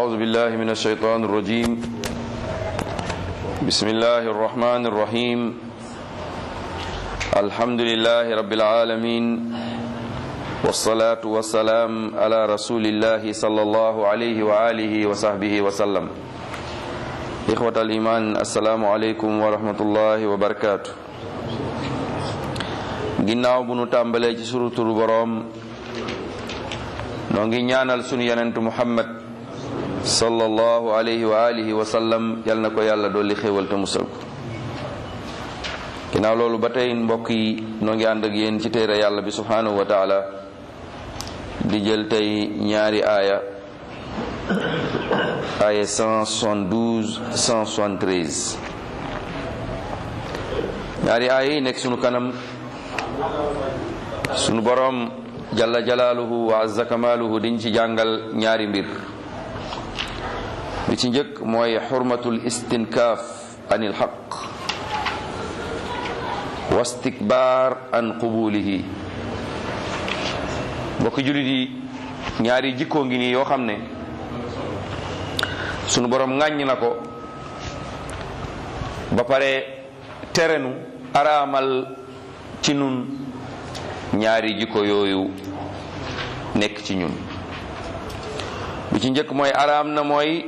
أعوذ بالله من الشيطان الرجيم بسم الله الرحمن الرحيم الحمد لله رب العالمين والصلاة والسلام على رسول الله صلى الله عليه وآله وصحبه وسلم إخوة الإيمان السلام عليكم ورحمة الله وبركاته ginnaaw bu nu tàmbalee ci suru turu boroom noo ngi ñaanal sunu yonentu muhammad sallallahu alayhi wa alihi wa sallam yal na ko yàlla dolli xéewal te musal ko ginnaaw loolu ba tey mbokk yi noo ngi ànd ak yéen ci téere yàlla bi subhanahu wa taala di jël tey ñaari aaya aaya 172 173 ñaari aaya yi nekk sunu kanam sunu boroom jalla jalaaluhu wa azza kamaaluhu diñ ci jàngal ñaari mbir bi ci njëkk mooy xurmatul istinkaaf anil xaq wa istikbaar an qubulihi mbokki jullit yi ñaari jikkoo ngi nii yoo xam ne sunu boroom ŋàññ na ko ba pare terenu araamal ci nun ñaari jikko yooyu nekk ci ñun bi ci njëkk mooy araam na mooy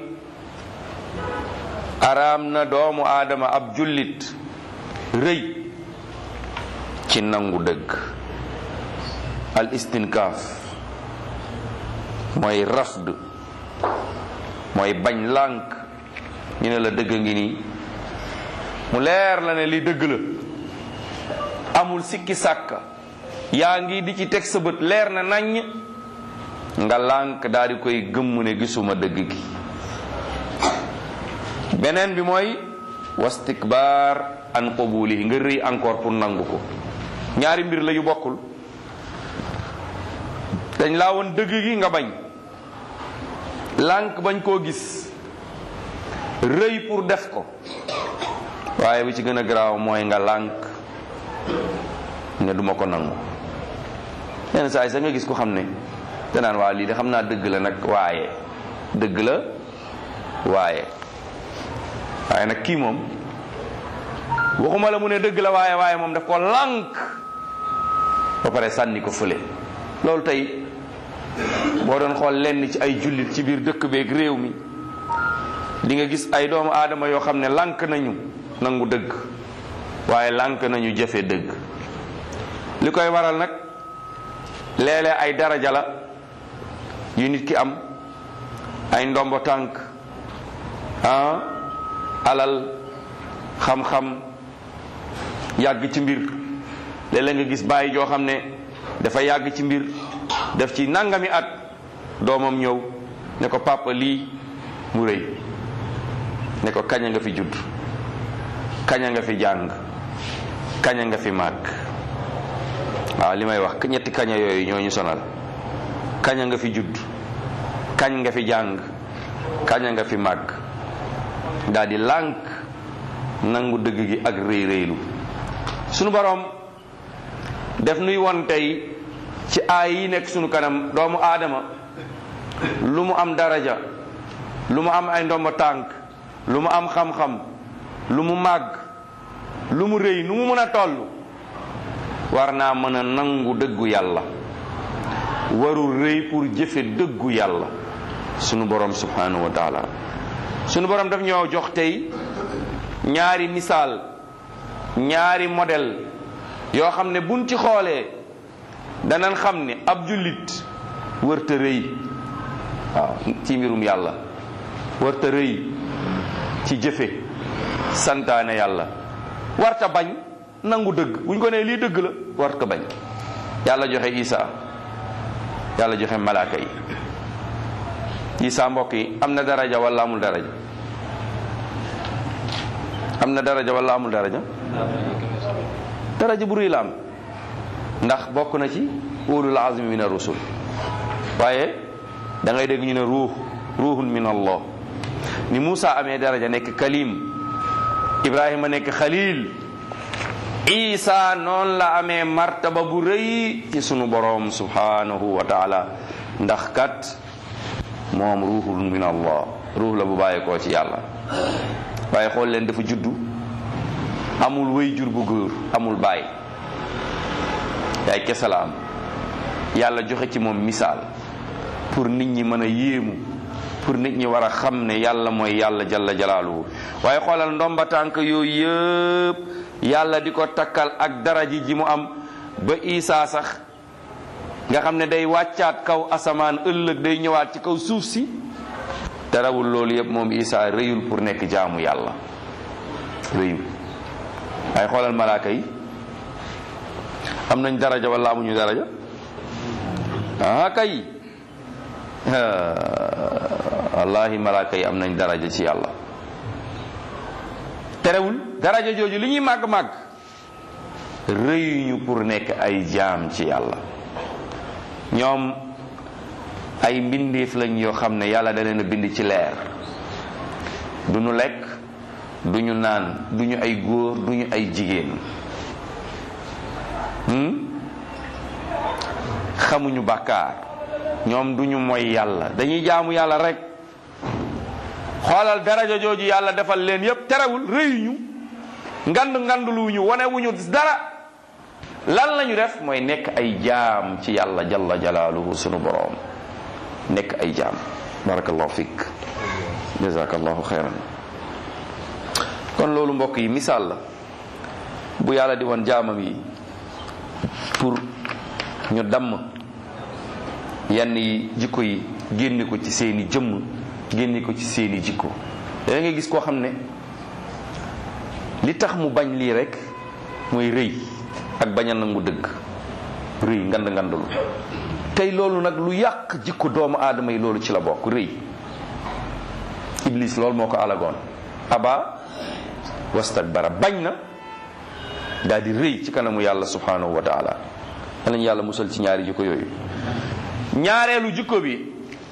araam na doomu aadama ab jullit rëy ci nangu dëgg al istinkaaf mooy rafd mooy bañ lànk ñu ne la dëgg ngi nii mu leer la ne li dëgg la amul sikki sàkka yaa ngi di ci teg sa bët leer na naññ nga lànk daal di koy gëmm ne gisuma dëgg gi beneen bi mooy wastikbaar an qabulihi nga rëy encore pour nangu ko ñaari mbir la yu bokkul dañ laa woon dëgg gi nga bañ lànk bañ koo gis rëy pour def ko waaye bi ci gën a garaaw mooy nga lànk ne duma ko nangu yenn saa yi sax nga gis ko xam ne danaan waa lii de xam naa dëgg la nag waaye dëgg la waaye waaye nag kii moom waxuma la mu ne dëgg la waaye waaye moom daf ko lànk ba pare sànni ko fële loolu tey boo doon xool lenn ci ay jullit ci biir dëkk beeg réew mi di nga gis ay doomu aadama yoo xam ne lànk nañu nangu dëgg waaye lànk nañu jëfe dëgg li koy waral nag léeg-léeg ay daraja la yu nit ki am ay ndombo tànk ah alal xam-xam yàgg ci mbir léeg-léeg nga gis bàyyi joo xam ne dafa yàgg ci mbir def ci nangami at doomam ñëw ne ko papa lii mu rëy ne ko kaña nga fi judd kaña nga fi jàng kaña nga fi màgg waaw li may wax ñetti kaña yooyu ñoo ñu sonal kaña nga fi judd kañ nga fi jàng kaña nga fi màgg daal di lànk nangu dëgg gi ak rëy rëylu sunu boroom def nuy won tey ci aay yi nekk sunu kanam doomu aadama lu mu am daraja lu mu am ay ndomba tànk lu mu am xam-xam lu mu màgg lu mu rëy nu mu mën a toll war naa mën a nangu dëggu yàlla warul rëy pour jëfe dëggu yàlla sunu borom subhanahu wa taala sunu borom daf ñoo jox tey ñaari misaal ñaari modèle yoo xam ne buñ ci xoolee danañ xam ne ab jullit wërta rëy waaw ci mbirum yàlla wërta rëy ci jëfe santaane yàlla warta bañ nangu dëgg bu ñu ko nee lii dëgg la war ko bañ yàlla joxe isa yàlla joxe malaaka yi isa mbokk yi am na daraja wala amul daraja am na daraja wala amul daraja daraja bu rëy la am ndax bokk na ci ulul azmi min ar-rusul waaye da ngay dégg ñu ne ruux ruuhun min allah ni Muusa amee daraja nekk kalim Ibrahima nekk xalil isa noonu la amee martaba bu rëy ci sunu boroom subhanahu wa taala ndax kat moom ruuxul min allah ruux la bu bàyyeekoo ci yàlla waaye xool leen dafa juddu amul wéy jur bu góor amul bàyyi yaay kese la am yàlla joxe ci moom misaal pour nit ñi mën a yéemu pour nit ñi war a xam ne yàlla mooy yàlla jalla jalaaluhu waaye xoolal ndomba tànk yooyu yëpp yàlla di ko takkal ak daraji ji mu am ba isaa sax nga xam ne day wàccaat kaw asamaan ëllëg day ñëwaat ci kaw suuf si terawul loolu yëpp moom isaa rëyul pour nekk jaamu yàlla rëyul waaye xoolal malaaka yi am nañ daraja wala amuñu daraja ah kay wallahi malaaka yi am nañ daraja ci yàlla terewul daraja jooju li ñuy màgg-màgg rëyuñu pour nekk ay jaam ci yàlla ñoom ay mbindeef lañ yoo xam ne yàlla da leen a bind ci leer du ñu lekk du ñu naan du ñu ay góor du ñu ay jigéen xamuñu bàkkaar ñoom du ñu mooy yàlla dañuy jaamu yàlla rek xoolal daraja jooju yàlla defal leen yépp terewul rëyuñu ngand ngandluwuñu wonewuñu dara lan lañu def mooy nekk ay jaam ci yàlla jalla jalaaluhu sunu boroom nekk ay jaam barakallahu fik jazakallahu xeyran kon loolu mbokk yi misaal la bu yàlla di woon jaamam yi pour ñu damm yenn yi jikko yi génne ko ci seeni jëmm génne ko ci seeni jikko da nga gis koo xam ne li tax mu bañ lii rek mooy rëy ak bañ a nangu dëgg rëy ngand ngandulu tey loolu nag lu yàq jikko doomu aadama yi loolu ci la bokk rëy iblis loolu moo ko alagoon aba wastakbara bañ na daal di rëy ci kanamu yàlla subhanahu wa taala danañ yàlla musal ci ñaari jikko yooyu ñaareelu jikko bi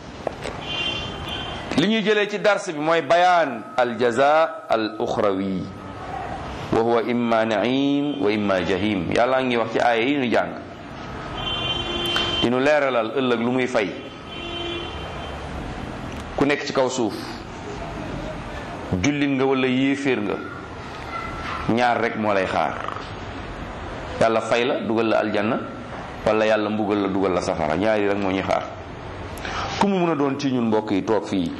li ñuy jëlee ci dars bi mooy bayaan al jaza al uxrawi wa huwa imma naim wa imma jahim yàlla ngi wax ci aaya yi ñu jàng di nu leeralal ëllëg lu muy fay ku nekk ci kaw suuf jullit nga wala yéeféer nga ñaar rek moo lay xaar yàlla fay la dugal la aljanna wala yàlla mbugal la dugal la safara ñaari rek moo ñuy xaar ku mu mun a doon ci ñun mbokk yi toog fii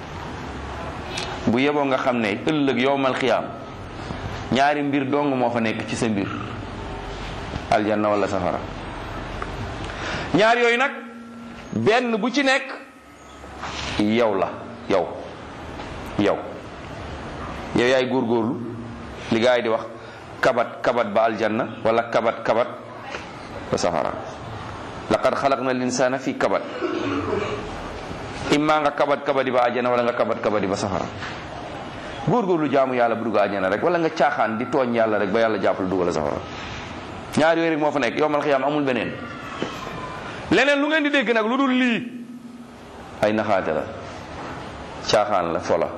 bu yeboo nga xam ne ëllëg yowmal xiyaam ñaari mbir dong moo fa nekk ci sa mbir aljanna wala safara ñaar yooyu nag benn bu ci nekk yow la yow yow yow yaay góorgóorlu li gaa yi di wax kabat kabat ba aljanna wala kabat kabat ba safara laqad xalaqna al insana fi kabat imma nga kabat kabadi ba aljanna wala nga kabat kabadi ba safara góorgóorlu jaamu yàlla bu dugg aljanna rek wala nga caaxaan di tooñ yàlla rek ba yàlla jàppale dugal safara ñaar yooyu rek moo fa nekk yowmal xiyaam amul beneen leneen lu ngeen di dégg nag lu dul lii ay naxaate la caaxaan la fola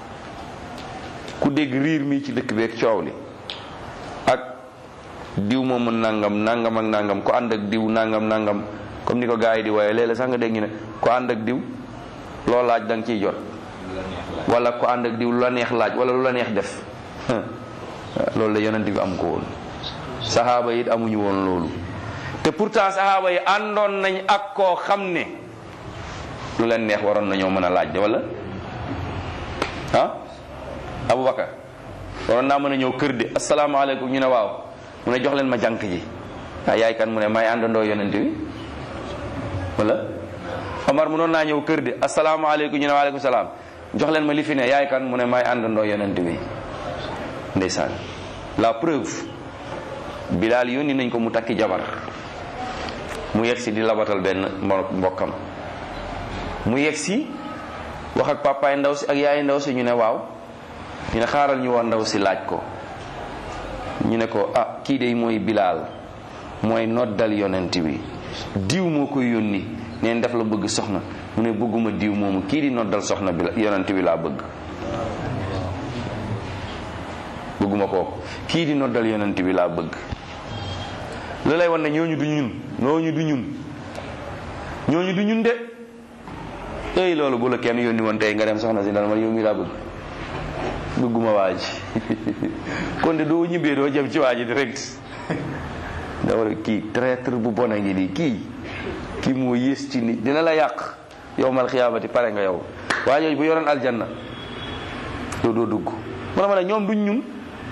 ku dégg riir mi ci dëkk bi ak coow li ak diw moomu nangam nangam ak nangam ko ànd ak diw nangam nangam comme ni ko gars yi di waaye léeg-léeg sax nga dégg ñu ne ko ànd ak diw loo laaj da nga ciy jot wala ko ànd ak diw lu la neex laaj wala lu la neex def loolu la yonent bi am ko woon saxaaba yi amuñu woon loolu te pourtant saxaaba yi àndoon nañ ak koo xam ne lu leen neex waroon nañoo mën a laaj de wala ah Aboubacar waroon naa mën a ñëw kër di asalaamaaleykum ñu ne waaw mu ne jox leen ma jànk ji ah yaay kan mu ne may àndandoo yonent bi wala Omar mënoon naa ñëw kër di asalaamaaleykum ñu ne waaleykum salaam jox leen ma li fi ne yaay kan mu ne may àndandoo yonent bi ndeysaan la preuve Bilaal yónni nañ ko mu takki jabar mu yegg si di labatal benn mbokkam mu yegg si wax ak papaay ndaw si ak yaay ndaw si ñu ne waaw ñu ne xaaral ñu woon ndaw si laaj ko ñu ne ko ah kii de mooy Bilaal mooy noddal yonent bi diw moo koy yónni neen def la bëgg soxna mu ne bëgguma diw moomu kii di noddal soxna bi yonent bi laa bëgg bëgguma kooku kii di noddal yonent bi laa bëgg lu lay wan ne ñooñu du ñun ñooñu du ñun ñooñu du ñun de ey loolu bu la kenn yónni woon tey nga dem soxna si dana ma yow mi laa bëgg bëgguma waa ji kon de doo ñibbee doo jëm ci waa ji direct da war a kii traître bu bon a ngi nii kii kii moo yées ci nit dina la yàq yow mal xiyaamati pare nga yow waa jooju bu yoroon aljanna doo doo dugg mu ne ma ne ñoom duñ ñun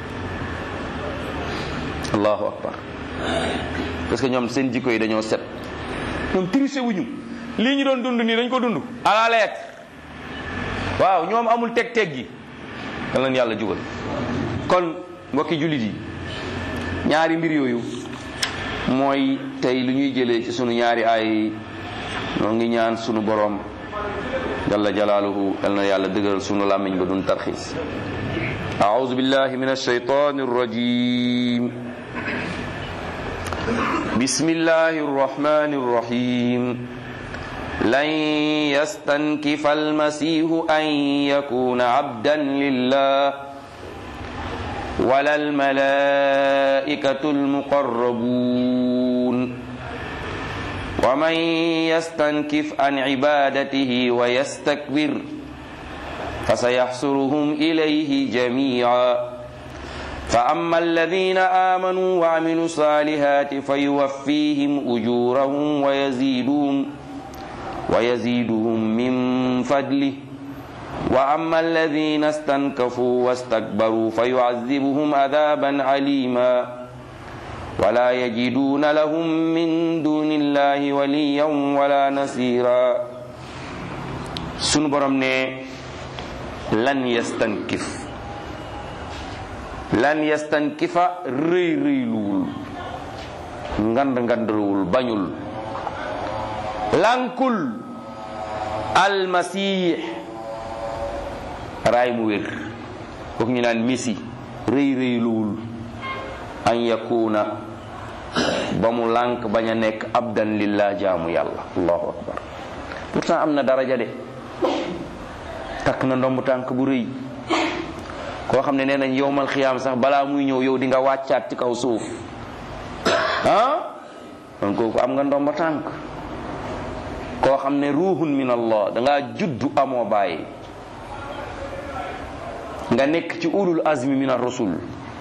allahu akbar parce que ñoom seen jikko yi dañoo set ñoom triché wuñu lii ñu doon dund nii dañ ko dund à la lettre waaw ñoom amul teg-teg gi kan leen yàlla jubal kon mbokki jullit yi ñaari mbir yooyu mooy tey lu ñuy jëlee ci sunu ñaari ay ñoo ngi ñaan sunu boroom jalla jalaaluhu yal na yàlla dëgëral sunu làmmiñ ba dun tarxiis أعوذ بالله من الشيطان الرجيم بسم الله الرحمن الرحيم لن يستنكف المسيح أن يكون عبدا لله ولا الملائكة المقربون ومن يستنكف عن عبادته ويستكبر فسيحصرهم إليه جميعا فأما الذين آمنوا وعملوا الصالحات فيوفيهم أجورهم ويزيدهم ويزيدهم من فضله وأما الذين استنكفوا واستكبروا فيعذبهم عذابا عليما ولا يجدون لهم من دون الله وليا ولا نصيرا سنبرم lan yastankif lan yastankifa rëy rëyluwul ngand ngandluwul bañul lankul almasih raay mu wér kooku ñu naan misi rëy rëyluwul an yakuna ba mu lànk bañ a nekk abdan lillah jaamu yàlla allahu akbar pourtant am na daraja de takk na ndomb tànk bu rëy koo xam ne nee nañ yowmal xiyaam sax balaa muy ñëw yow di nga wàccaat ci kaw suuf ah kon kooku am nga ndomb tànk koo xam ne ruuhun min allah dangaa juddu amoo bàyyi nga nekk ci ulul azmi min ar-rusul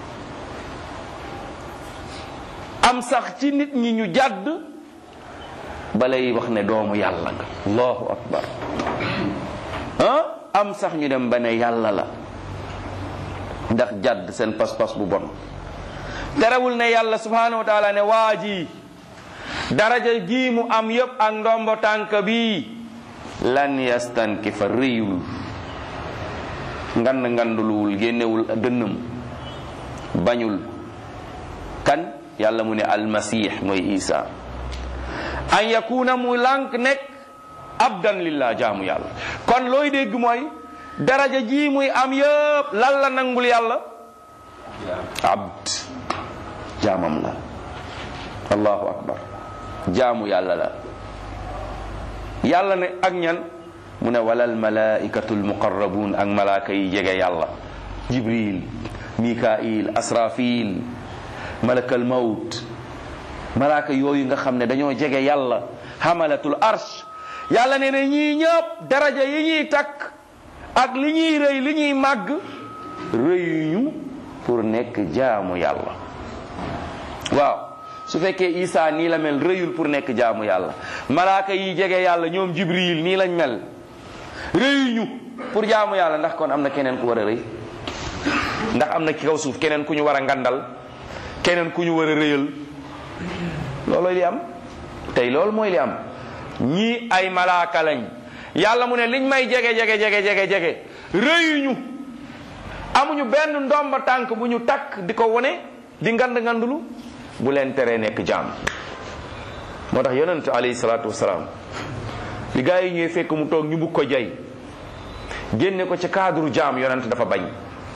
am sax ci nit ñi ñu jàdd balay wax ne doomu yàlla nga allahu akbar ah am sax ñu dem ba ne yàlla la ndax jàdd seen pas-pas bu bon terewul ne yàlla subhanahu wa taala ne waa ji daraja ji mu am yépp ak ndombo tànk bi lan yastankifa réyul ngand nganduluwul génnewul dënnam bañul kan yàlla mu ne almasih mooy isa an yakuna mu lànk nekk abdan lillah jaamu yàlla kon looy dégg mooy daraja ji muy am yëpp lan la nangul yàlla abd jaamam la allahu akbar jaamu yàlla la yàlla ne ak ñan mu ne walal malaikatu almuqarrabun ak malaaka yi jege yàlla jibril mikail asrafil malakal mawt malaaka yooyu nga xam ne dañoo jege yàlla hamalatul arsh yàlla ne ne ñii ñëpp daraja yi ñuy takk ak li ñuy rëy li ñuy màgg rëyuñu pour nekk jaamu yàlla waaw su fekkee Isa nii la mel rëyul pour nekk jaamu yàlla malaaka yi jege yàlla ñoom Jibril nii lañ mel rëyuñu pour jaamu yàlla ndax kon am na keneen ku war a rëy ndax am na ci kaw suuf keneen ku ñu war a ngandal keneen ku ñu war a rëyal loolooy li am tey loolu mooy li am ñii ay malaaka lañ yàlla mu ne liñ may jege jege jege jege jege rëyuñu amuñu benn ndomba tànk bu ñu takk di ko wone di ngand ngandulu bu leen teree nekk jaam moo tax yonent alayhi salaatu wasalaam bi gaa yi ñuy fekk mu toog ñu bugg ko jay génne ko ci cadre jaam yonent dafa bañ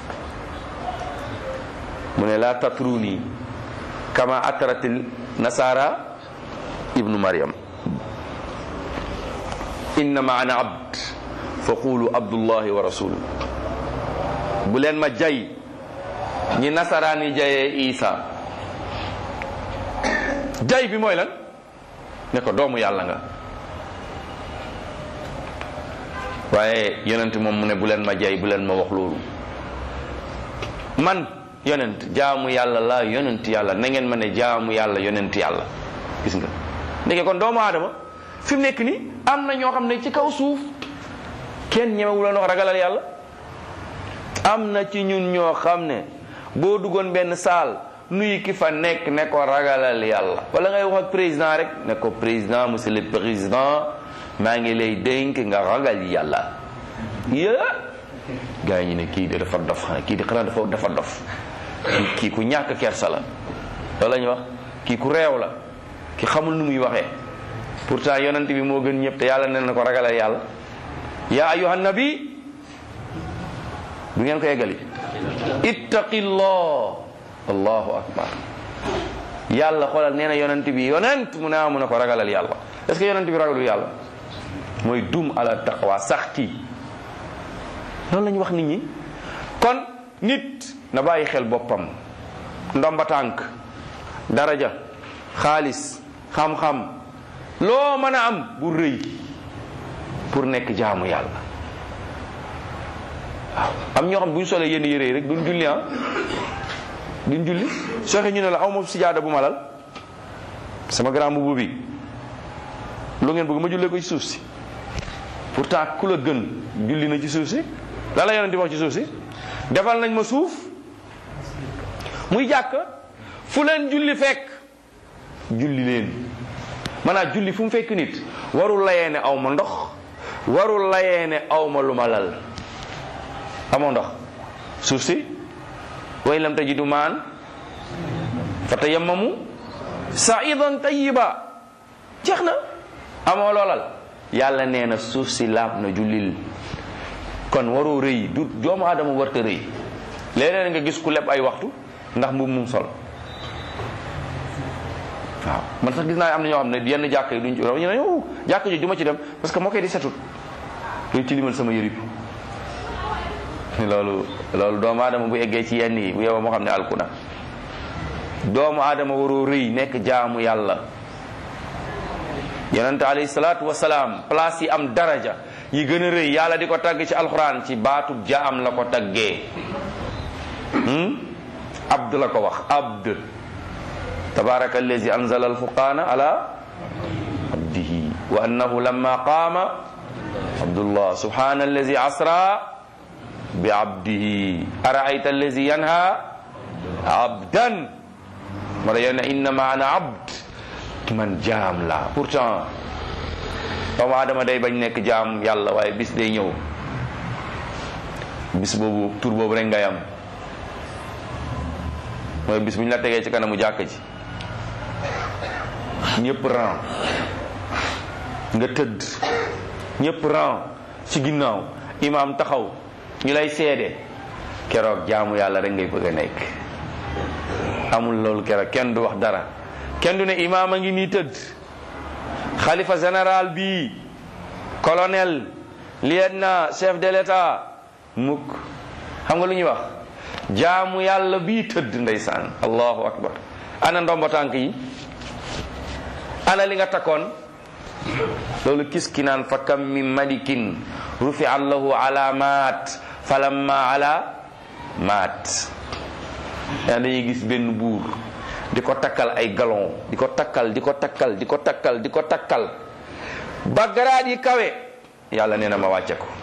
mu ne laa tatruni kama atratil nasara ibnu maryam innama ana abd fa qulu abdullahi wa rasulu bu leen ma jay ñi nasaraan yi jayee isa jay bi mooy lan ne ko doomu yàlla nga waaye yonent moom mu ne bu leen ma jay bu leen ma wax loolu man yonent jaamu yàlla la yonent yàlla na ngeen ma ne jaamu yàlla yonent yàlla gis nga ndeke kon doomu aadama fi mu nekk ni am na ñoo xam ne ci kaw suuf kenn ñemewu la wax ragalal yàlla am na ci ñun ñoo xam ne boo duggoon benn saal nuyu ki fa nekk ne ko ragalal yàlla wala ngay wax ak président rek ne ko président monsieur le président maa ngi lay dénk nga ragal yàlla yë gars yi ñu ne kii de dafa dof xanaa kii di xanaa dafa dafa dof kii kii ku ñàkk kersa la loolu la ñuy wax kii ku réew la ki xamul nu muy waxee pourtant yonent bi moo gën ñëpp te yàlla nee na ko ragalal yàlla yaa ayuha nabi bu ngeen ko yeggali ittaqillah allahu akbar yàlla xoolal nee na yonent bi yonent mu ne amu na ko ragalal yàlla est ce que yonent bi ragalul yàlla mooy dum ala taqwa sax ci loolu la ñu wax nit ñi kon nit na bàyyi xel boppam ndomba tànk daraja xaalis xam-xam loo mën a am bu rëy pour nekk jaamu yàlla waaw am ñoo xam bu ñu solee yenn yére yi rek duñ julli ah duñ julli sooxe ñu ne la aw ma sijaada bu ma lal sama grand mbubu bi lu ngeen bëgg ma jullee ko ci suuf si pourtant ku la gën julli na ci suuf si la la yonent di wax ci suuf si defal nañ ma suuf muy jàkk fu leen julli fekk julli leen maanaam julli fu mu fekk nit warul layee ne aw ma ndox warul layee ne aw ma lu ma lal amoo ndox suuf si way lam tajidu maan fa tayammamu saidan tayiba jeex na amoo loolal yàlla nee na suuf si laab na jullil kon waroo rëy du doomu aadama warta rëy léeg-léeg nga gis ku leb ay waxtu ndax mbubb mum sol waaw man sax gis naa am na ñoo xam ne yenn jàkk yi duñ ci ñu ne yow jàkk ji du ma ci dem parce que moo koy di setut luy tilimal sama yërib loolu loolu doomu aadama bu eggee ci yenn yi bu yow moo xam ne alkuna doomu aadama waroo rëy nekk jaamu yàlla yonente alayhi salaatu wasalaam place yi am daraja yi gën a rëy yàlla di ko tagg ci alxuraan ci baatub jaam la ko taggee abd la ko wax abd tabaraka allazi anzala alfurqana ala abdihi wa annahu lamma qaama abdullah subhana allazi asra bi abdihi araayta allazi yanha abdan mara yone innama ana abd man jaam la pourtant doomu aadama day bañ nekk jaam yàlla waaye bis day ñëw bis boobu tur boobu rek ngay am mooy bis bu ñu la tegee ci kanamu jàkk ji ñëpp ran nga tëdd ñëpp ran ci ginnaaw imaam taxaw ñu lay seede keroog jaamu yàlla rek ngay bëgg a nekk amul loolu keroog kenn du wax dara kenn du ne imaam a ngi nii tëdd xalifa général bi colonel lieutenant chef de l'état mukk xam nga lu ñuy wax jaamu yàlla bii tëdd ndeysaan allahu akbar ana ndombo tànk yi ana li nga takkoon loolu kis ki naan fa kam min malikin rufi allahu alamat falamma ala maat yaa dañuy gis benn buur di ko takkal ay galon di ko takkal di ko takkal di ko takkal di ko takkal ba garaat yi kawe yàlla nee na ma wàcce ko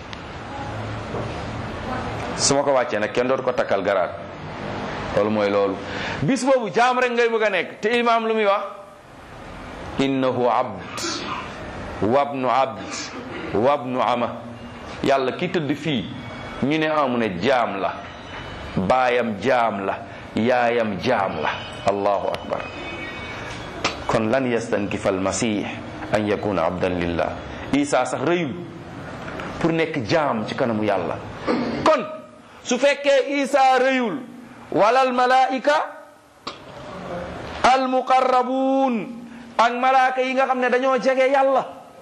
su ma ko wàccee nag kenn dootu ko takkal garaat loolu mooy loolu bis boobu jaam rek ngay bëgg a nekk te imaam lu muy wax innahu abd wabnu abd wabnu ama yàlla ki tëdd fii ñu ne amu ne jaam la baayam jaam la yaayam jaam la allahu akbar kon lan yastankifa almasih an yakuna abdan lillah isa sax rëyul pour nekk jaam ci kanamu yàlla kon su fekkee isa rëyul wala almalaika almuqarrabuun ak malaaka yi nga xam ne dañoo jege yàlla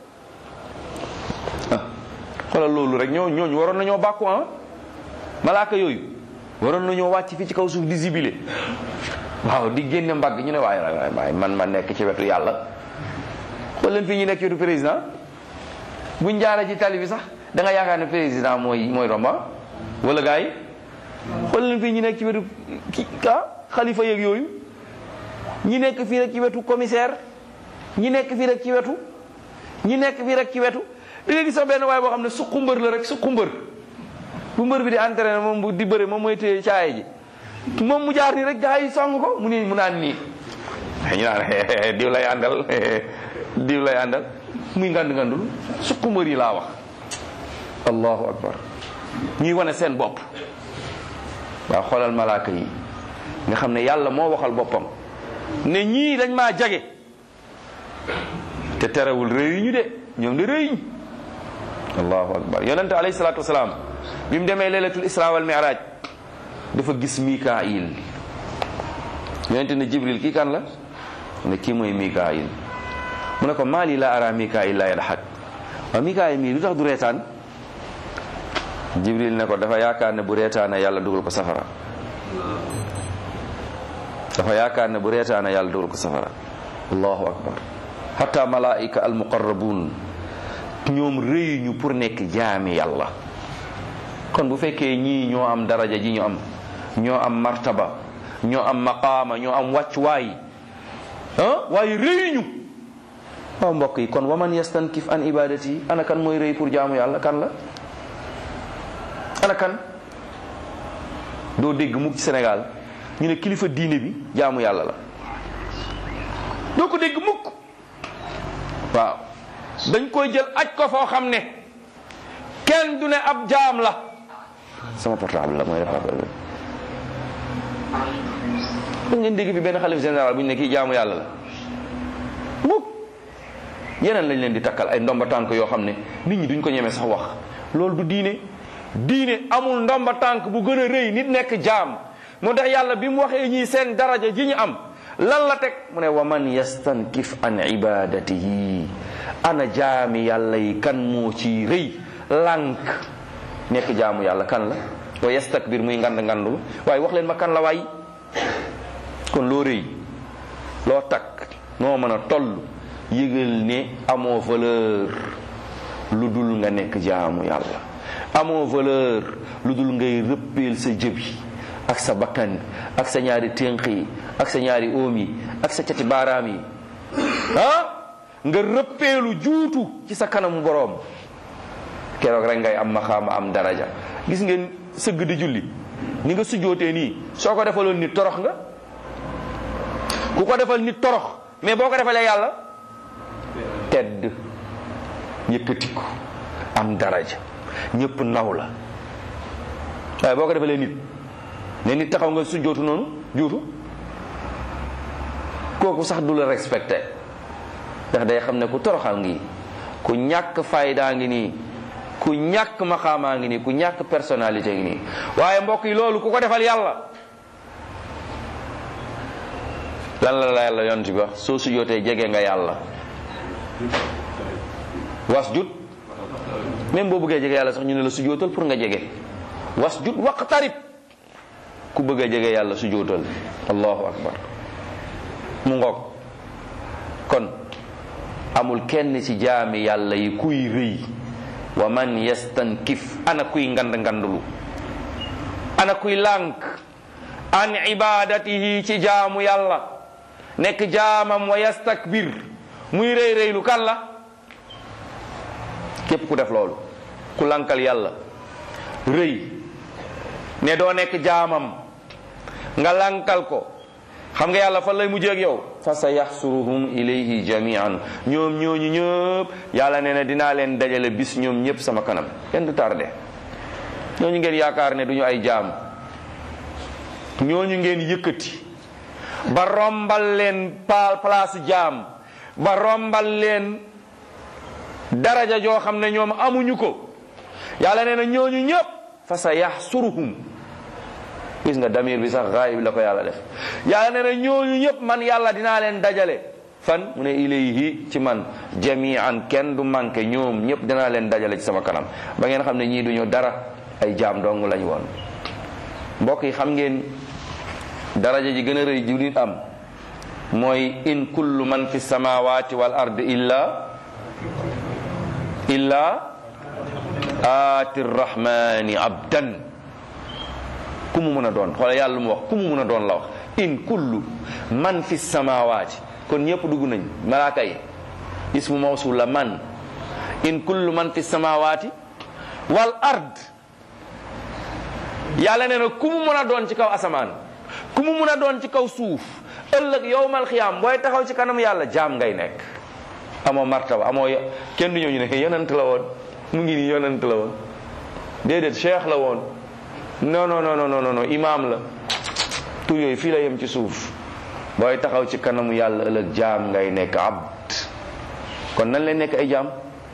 ah xoolal loolu rek ñoo ñooñu waroon nañoo bàkku ah malaaka yooyu waroon nañoo wàcc fii ci kaw suuf di zibile waaw di génne mbagg ñu ne waaye waaye man ma nekk ci wetu yàlla xool leen fii ñu nekk ci wetu président buñ jaaree ci tali bi sax da nga yaakaar ne président mooy mooy romba wala gars yi xool leen fii ñi nekk ci wetu ki ah xalifa yeeg yooyu ñi nekk fii rek ci wetu commissaire ñi nekk fii rek ci wetu ñi nekk fii rek ci wetu da nga gis sax benn waaye boo xam ne suqu mbër la rek suqu mbër bu mbër bi di entraîné moom bu di bëre moom mooy téye caaye ji moom mu jaar nii rek gars yi song ko mu nii mu naan nii ñu naan diw lay àndal diw lay àndal muy ngand ngandul suqu mbër yi laa wax allahu akbar ñuy wane seen bopp waaw xoolal malaaka yi nga xam ne yàlla moo waxal boppam ne ñii dañ maa jage te terewul réyuñu de ñoom de réyuñ allahu akbar yonente alayhi salatu wasalaam bi mu demee leelatul isra wal mi'raj dafa gis mikail yonente ne jibril kii kan la ne kii mooy mikail mu ne ko maali la ara mikail la yadhak waaw mikail mii lu tax du reetaan jibril ne ko dafa yaakaar ne bu reetaane yàlla dugal ko safara dafa yaakaar ne bu reetaane yàlla dugal ko safara allahu akbar hatta malaika al muqarrabun ñoom rëyuñu pour nekk jaami yàlla kon bu fekkee ñii ñoo am daraja ji ñu am ñoo am martaba ñoo am maqaama ñoo am wàccuwaay ah waaye rëyuñu waaw mbokk yi kon waman yastankif an ibadati ana kan mooy rëy pour jaamu yàlla kan la ana kan doo dégg mukk ci Sénégal ñu ne kilifa diine bi jaamu yàlla la doo ko dégg mukk waaw dañ koy jël aj ko foo xam ne kenn du ne ab jaam la sama portable la mooy def affaire bi da ngeen dégg fi benn xalif général bu ñu ne kii jaamu yàlla la mukk yeneen lañ leen di takkal ay ndomba tànk yoo xam ne nit ñi duñ ko ñemee sax wax loolu du diine diine amul ndomba tànk bu gën a rëy nit nekk jaam moo tax yàlla bi mu waxee ñii seen daraja ji ñu am lan la teg mu ne wa man yastankif an ibadatihi ana jaami yàlla yi kan moo ci rëy lànk nekk jaamu yàlla kan la wa yastakbir muy ngand ngandu waaye wax leen ma kan la waay kon loo rëy loo takk noo mën a toll yëgal ne amoo valeur lu dul nga nekk jaamu yàlla amoo valeur lu dul ngay rëppeel sa jëbi ak sa bakkan ak sa ñaari ténq yi ak sa ñaari oom yi ak sa cati baaraam yi ah nga rëppeelu juutu ci sa kanamu boroom keroog rek ngay am maxaama am daraja gis ngeen sëgg di julli ni nga sujjootee nii soo ko defaloon nit torox nga ku ko defal nit torox mais boo ko defalee yàlla tedd yëkkatiku am daraja ñëpp naw la waaye boo ko defalee nit ne nit taxaw nga sujjootu noonu juutu kooku sax du la respecté ndax day xam ne ku toroxal ngi ku ñàkk faydaa ngi nii ku ñàkk maxaamaa ngi nii ku ñàkk personnalité ngi nii waaye mbokk yi loolu ku ko defal yàlla lan la la yàlla yonent bi wax soo sujjootee jege nga yàlla was jut même boo bëggee jege yàlla sax ñu ne la sujjootal pour nga jege was jut waqtarib ku bëgg a jege yàlla sujjootal allahu akbar mu ngoog kon amul kenn ci jaami yàlla yi kuy rëy wa man yastankif ana kuy ngand ngandulu ana kuy lànk an ibadatihi ci jaamu yàlla nekk jaamam wa yastakbir muy rëy rëylu kan la képp ku def loolu ku lankal yàlla rëy ne doo nekk jaamam nga lankal ko xam nga yàlla fan lay mujjee ak yow fa sa yaxsuruhum ilayhi jamian ñoom ñooñu ñëpp yàlla nee na dinaa leen dajale bis ñoom ñëpp sama kanam kenn du tardé ñooñu ngeen yaakaar ne duñu ay jaam ñooñu ngeen yëkkati ba rombal leen pa place jaam ba rombal leen daraja joo xam ne ñoom amuñu ko yàlla nee na ñooñu ñëpp fa sa yaxsuruhum gis nga damir bi sax gaayib la ko yàlla def yàlla nee na ñooñu ñëpp man yàlla dinaa leen dajale fan mu ne ilayhi ci man jamian kenn du manqué ñoom ñëpp dinaa leen dajale ci sama kanam ba ngeen xam ne ñii duñu dara ay jaam dong lañ woon mbokk yi xam ngeen daraja ji gën a rëy ji nit am mooy in kullu man fi samawati wal ard illa illa aati rrahmani abdan ku mu mën a doon xoola yàlla mu wax ku mu mën a doon la wax in kullu man fi samawaati kon ñëpp dugg nañ malaaka yi ismu mawsul la man in kullu man fi samawaati wal ard yàlla nee na ku mu mën a doon ci kaw asamaan ku mu mën a doon ci kaw suuf ëllëg yowmal xiyaam booy taxaw ci kanam yàlla jaam ngay nekk amoo martaba amoo kenn du ñëw ñu ne yonent la woon mu ngi nii yonent la woon déedéet cheikh la woon non non non non non imaam la tur yooyu fii la yem ci suuf booy taxaw ci kanamu yàlla ëllëg jaam ngay nekk abd kon nan leen nekk ay jaam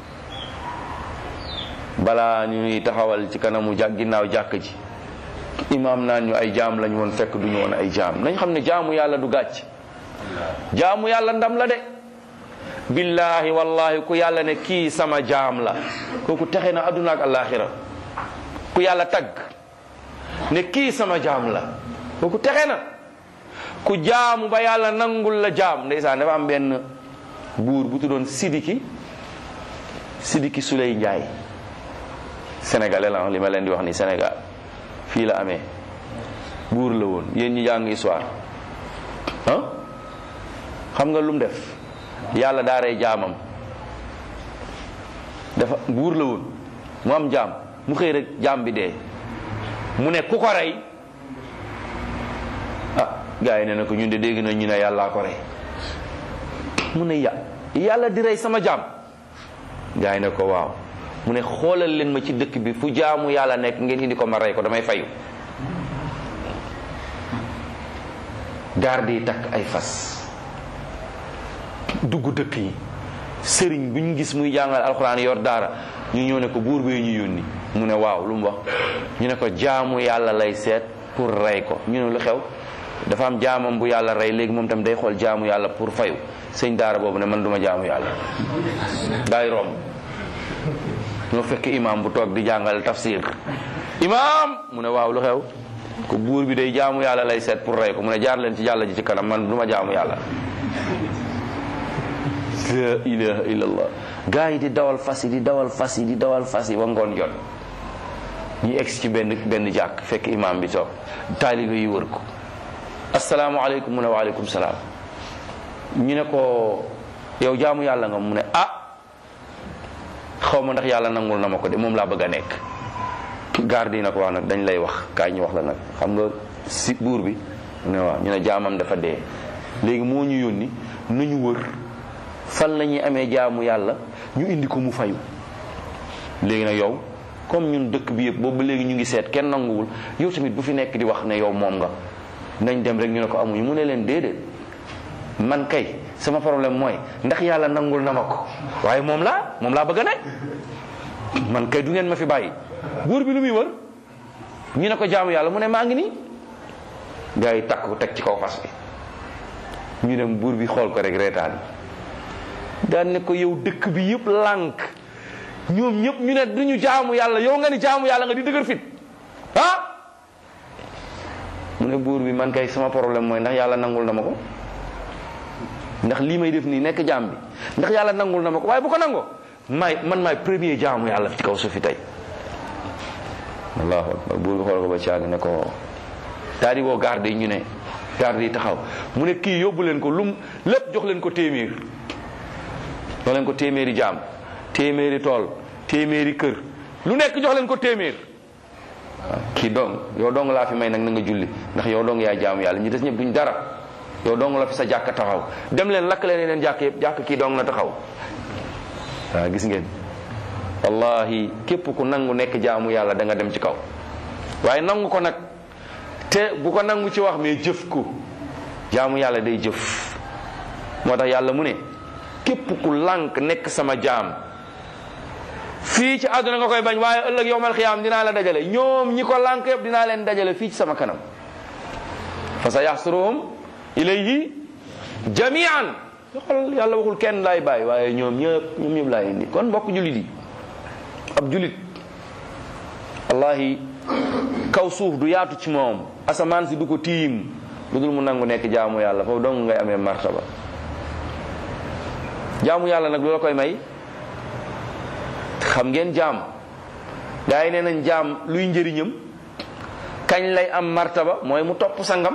balaa ñuy taxawal ci kanamu jàkk ginnaaw jàkk ji imaam naan ñu ay jaam lañ woon fekk duñu woon ay jaam nañ xam ne jaamu yàlla du gàcc jaamu yàlla ndam la de billahi wallahi ku yàlla ne kii sama jaam la kooku texe na adduna ak alaxira ku yàlla tagg ne kii sama jaam la kooku texe na ku jaamu ba yàlla nangul la jaam ndeysaan dafa am benn buur bu tuddoon Sidiki Sidiki Suley Njaay sénégalais la li ma leen di wax ni Sénégal fii la amee buur la woon yéen ñi jàng histoire ah xam nga lu mu def yàlla daa rey jaamam dafa buur la woon mu am jaam mu xëy rek jaam bi dee mu ne ku ko rey ah gars yi ne na ko ñun de dégg na ñu ne yàllaa ko rey mu ne ya yàlla di rey sama jaam gars yi ne ko waaw mu ne xoolal leen ma ci dëkk bi fu jaamu yàlla nekk ngeen indi ko ma rey ko damay fayu garde yi takk ay fas dugg dëkk yi sëriñ bu ñu gis muy jàngal alxuraan yor daara ñu ñëw ne ko buur bee ñu yónni mu ne waaw lu mu wax ñu ne ko jaamu yàlla lay seet pour rey ko ñu ne lu xew dafa am jaamam bu yàlla rey léegi moom tam day xool jaamu yàlla pour fayu sëñ daara boobu ne man duma jaamu yàlla daay romb ñoo fekk imam bu toog di jàngal tafsir imam mu ne waaw lu xew ko buur bi day jaamu yàlla lay seet pour rey ko mu ne jaar leen ci yàlla ji ci kanam man duma jaamu yàlla la ilaha illallah gaa yi di dawal fas yi di dawal fas yi di dawal fas yi ba ngoon jot ñu egsi ci benn benn jàkk fekk imam bi toog taalibe yi wër ko asalaamaaleykum mu ne waaleykum salaam ñu ne ko yow jaamu yàlla nga mu ne ah xaw ma ndax yàlla nangul na ma ko de moom laa bëgg a nekk garde yi na ko wax nag dañ lay wax kaay ñu wax la nag xam nga si buur bi mu ne waaw ñu ne jaamam dafa dee léegi moo ñu yónni nañu wër fan la ñuy amee jaamu yàlla ñu indi ko mu fayu léegi nag yow comme ñun dëkk bi yëpp boobu ba léegi ñu ngi seet kenn nanguwul yow tamit bu fi nekk di wax ne yow moom nga nañ dem rek ñu ne ko amuñu mu ne leen déedéet man kay sama problème mooy ndax yàlla nangul na ma ko waaye moom laa moom laa bëgg a nekk man kay du ngeen ma fi bàyyi buur bi lu muy wër ñu ne ko jaamu yàlla mu ne maa ngi nii gars yi takk ko teg ci kaw fas bi ñu dem buur bi xool ko rek reetaan daan ne ko yow dëkk bi yëpp lànk ñoom ñëpp ñu ne duñu jaamu yàlla yow nga ni jaamu yàlla nga di dëgër fit ah mu ne buur bi man kay sama problème mooy ndax yàlla nangul na ma ko ndax lii may def nii nekk jaam bi ndax yàlla nangul na ma ko waaye bu ko nangoo maay man maay premier jaamu yàlla ci kaw suuf fi tey allahu akbar buur bi xool ko ba caag ne ko daal di woo garde yi ñu ne garde yi taxaw mu ne kii yóbbu leen ko lum lépp jox leen ko téeméer jox leen ko téeméeri jaam téeméeri tool téeméeri kër lu nekk jox leen ko téeméer waaw kii dong yow dong laa fi may nag na nga julli ndax yow dong yaay jaamu yàlla ñi des ñëpp duñ dara yow dong la fi sa jàkk taxaw dem leen lakk leen yeneen jàkk yëpp jàkk kii dong la taxaw waaw gis ngeen wallahi képp ku nangu nekk jaamu yàlla da nga dem ci kaw waaye nangu ko nag te bu ko nangu ci wax mais jëf ko jaamu yàlla day jëf moo tax yàlla mu ne képp ku lànk nekk sama jaam fii ci àdduna nga koy bañ waaye ëllëg yowmal xiyaam dinaa la dajale ñoom ñi ko lànk yëpp dinaa leen dajale fii ci sama kanam fa sa yaxsuruhum ilayhi jamian xool yàlla waxul kenn laay bàyyi waaye ñoom ñëpp ñoom ñëpp laay indi kon mbokk jullit yi ab jullit wallahi kaw suuf du yaatu ci moom asamaan si du ko tiim lu dul mu nangu nekk jaamu yàlla foofu dong ngay amee martaba jaamu yàlla nag lu la koy may xam ngeen jaam gaa yi nee nañ jaam luy njëriñam kañ lay am martaba mooy mu topp sangam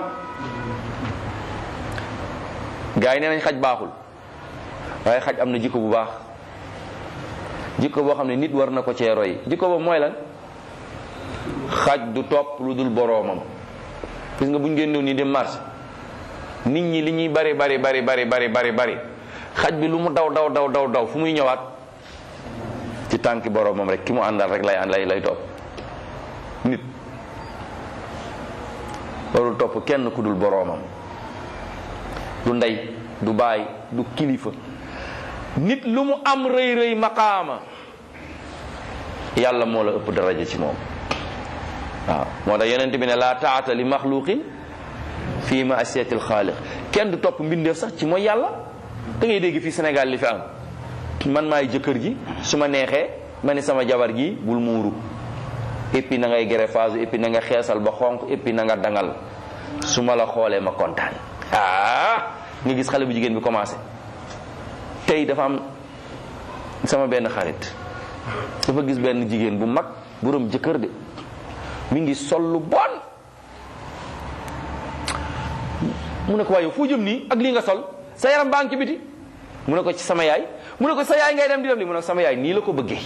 gaa yi nee nañ xaj baaxul waaye xaj am na jikko bu baax jikko boo xam ne nit war na ko cee roy jikko boobu mooy lan xaj du topp lu dul boroomam gis nga bu ñu génnew nii dem marché nit ñi li ñuy bari bari bari bari bari bari bari xaj bi lu mu daw daw daw daw daw fu muy ñëwaat ci tànki boroomam rek ki mu àndal rek lay ànd lay lay topp nit warul topp kenn ku dul boroomam du ndey du baay du kilifa nit lu mu am rëy rëy maqaama yàlla moo la ëpp daraja ci moom waaw moo tax yonent bi ne laa taata li maxluqin fii ma asiyatil xaaliq kenn du topp mbindeef sax ci mooy yàlla da ngay dégg fii Sénégal li fi am man maay jëkkër ji su ma neexee ma ne sama jabar gi bul muuru et puis na ngay greffage et puis na nga xeesal ba xonq et puis na nga dangal su ma la xoolee ma kontaan ah nga gis xale bu jigéen bi commencé tey dafa am sama benn xarit dafa gis benn jigéen bu mag borom jëkkër de mi ngi sol lu bon mu ne ko waaye foo jëm nii ak lii nga sol sa yaram baa ngi ci biti mu ne ko ci sama yaay mu ne ko sa yaay ngay dem di dem li mu ne ko sama yaay nii la ko bëggee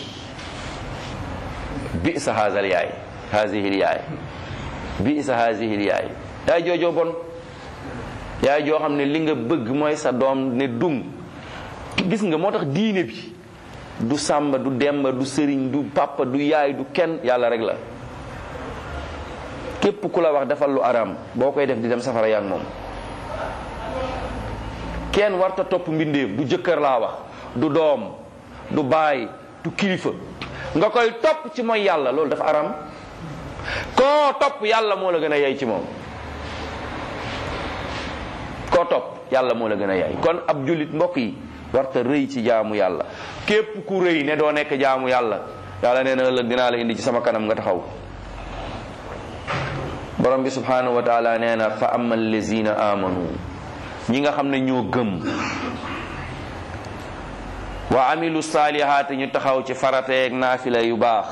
bi sa haazal yaay haazihil yaay bi sa haazihil yaay yaay joojoo bon yaay joo xam ne li nga bëgg mooy sa doom ne dung gis nga moo tax diine bi du sàmba du demba du sëriñ du papa du yaay du kenn yàlla rek la képp ku la wax defal lu araam boo koy def di dem safara yaa moom kenn warta topp mbindeef du jëkkër laa wax du doom du baay du kilifa nga koy topp ci mooy yàlla loolu dafa araam koo topp yàlla moo la gën a yey ci moom koo topp yàlla moo la gën a yey kon ab jullit mbokk yi warta rëy ci jaamu yàlla képp ku rëy ne doo nekk jaamu yàlla yàlla nee na ëllëg dinaa la indi ci sama kanam nga taxaw borom bi subhanahu wa taala nee na fa ama allazina amanu ñi nga xam ne ñoo gëm wa amilu saalihaati ñu taxaw ci farateeg naafila yu baax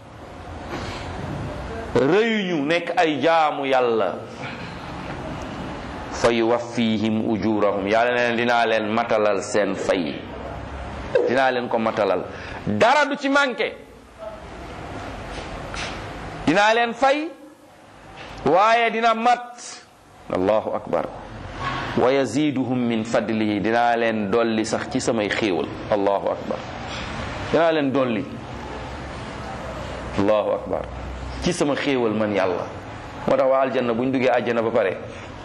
rëyuñu nekk ay jaamu yàlla fa yuwaffihim ujurahum yàlla ne dinaa leen matalal seen fay dinaa leen ko matalal dara du ci manqué dinaa leen fay waaye dina mat allahu akbar wa yaziduhum min fadlihi dinaa leen dolli sax ci samay xéewal allahu akbar dinaa leen dolli allahu akbar ci sama xéewal man yàlla moo tax waa aljanna bu ñu duggee aljanna ba pare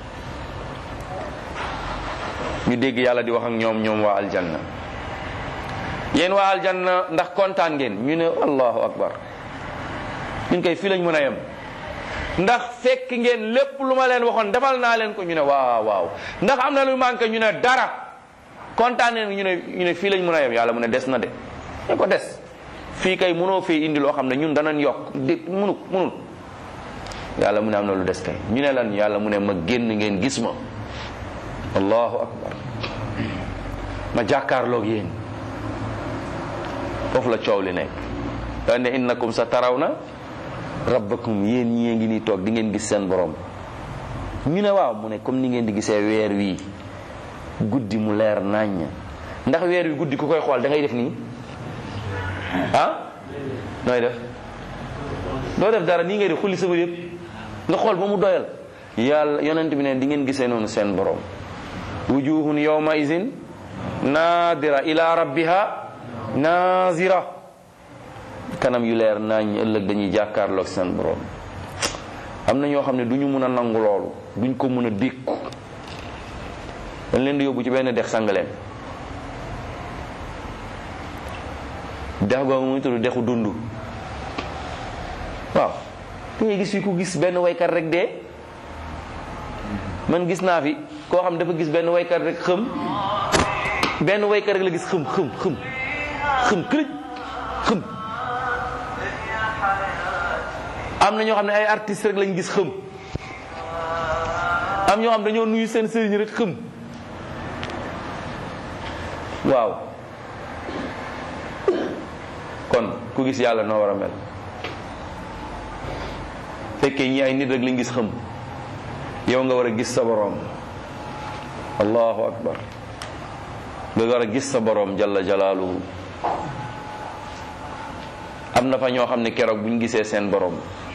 ñu dégg yàlla di wax ak ñoom ñoom waa aljanna yéen waa aljanna ndax kontaan ngeen ñu ne allahu akbar ñun koy fii lañ mën a yem ndax fekk ngeen lépp lu ma leen waxoon defal naa leen ko ñu ne waaw waaw ndax am na lu manqué ñu ne dara kontaan neen ñu ne ñu ne fii lañ mën a yem yàlla mu ne des na de ne ko des fii kay mënoo fee indi loo xam ne ñun danañ yokk di mënu mënul yàlla mu ne am na lu des kay ñu ne lan yàlla mu ne ma génn ngeen gis ma allahu akbar ma jàkkaarloog yéen foofu la coow li nekk da ne innakum sa taraw na rabbakum yéen ñi ngi nii toog di ngeen gis seen borom ñu ne waaw mu ne comme ni ngeen di gisee weer wi guddi mu leer naññ ndax weer wi guddi ku koy xool da ngay def nii ah nooy def doo def dara nii ngay def xulli sama yëpp nga xool ba mu doyal yàlla yonent bi ne di ngeen gisee noonu seen borom wujuhun yawma izin nadira ila rabbiha nazira kanam yu leer nañ ëllëg dañuy jàkkaarloog seen borom am na ñoo xam ne du ñu mun a nangu loolu duñ ko mun a dékku dañ leen di yóbbu ci benn dex sang leen dex googu muy tudd dexu dund waaw da ngay gis fi ku gis benn waykat rek dee man gis naa fi koo xam dafa gis benn waykat rek xëm benn waykat rek la gis xëm xëm xëm xëm këlëj xëm am na ñoo xam ne ay artistes rek lañ gis xëm am ñoo xam dañoo nuyu seen sëriñ rek xëm waaw kon ku gis yàlla noo war a mel fekkee ñi ay nit rek lañ gis xam yow nga war a gis sa boroom allahu akbar nga war a gis sa boroom jalla jalaaluhu am na fa ñoo xam ne keroog bu ñu gisee seen boroom